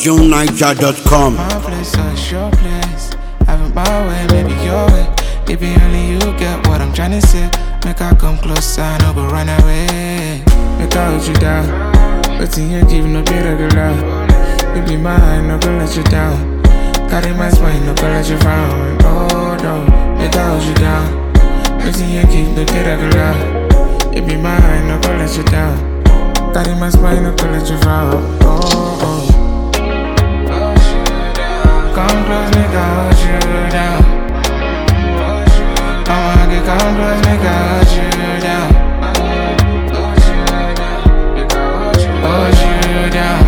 JuneNiger.com. My place, so it's your place. Having my way, maybe your way. If it only you get what I'm tryna say. Make I come closer, no go run away. Make I hold you down. But in you give no be regular. You be mine, no go let you down. Carry my spine, no go let you frown. Oh no, make I hold you down. But in you give no be regular. You be mine, no go let you down. Carry my spine, no go let you frown. Oh, oh. Come close, make I hold you down. I'ma get come close, make I hold you down. Hold you down.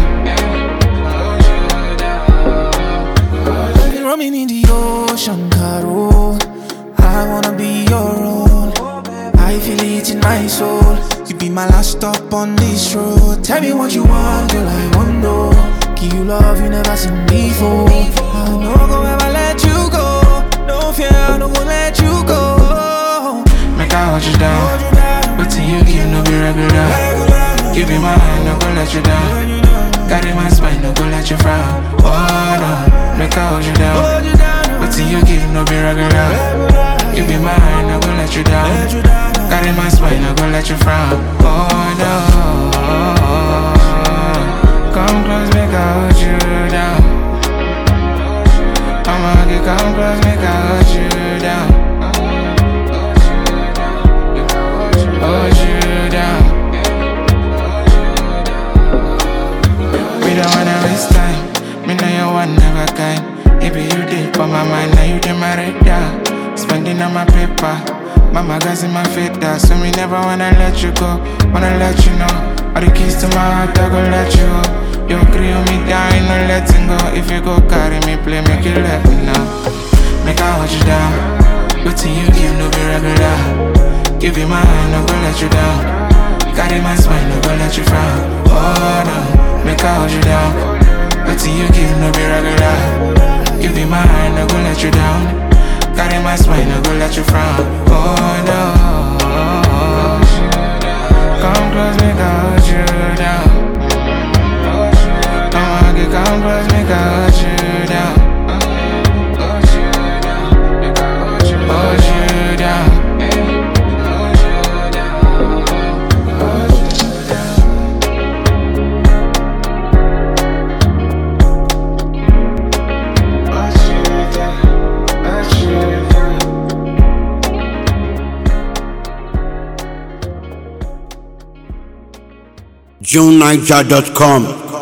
Roaming in the ocean, Caro. I wanna be your own. I feel it in my soul. You be my last stop on this road. Tell me what you want, girl. I want know. Give you love you never seen before. I no go ever let you go. No fear, I no go let you go. Make I hold you down. But till you give no be regular. You be mine, no go let you down. Carry my spine, no go let you frown. Oh no, make I hold you down. But till you give no be regular. You be mine, no go let you down. Carry my spine, no go let you frown. Oh no. Come close, make I hold you down. I'ma get come close, make I hold you down. Hold you down. We don't wanna waste time. Me know you want never kind. If you did for my mind, now you did my radar. Spending on my paper. My magazine, my fader. So me never wanna let you go. Wanna let you know. All the keys to my heart, I go let you go. You agree with me down, no letting go. If you go carry me, play, make you let me know. Make I hold you down. But till you give no be regular. Give you my hand, no go let you down. Carry my spine, no go let you frown. Oh no, make I hold you down. But till you give no be regular. Give you my hand, no go let you down. Carry my spine, no go let you frown. Oh no. Come close, make I hold you down. I'ma get come close, make I hold you down. Hold you down. JuneNiger.com.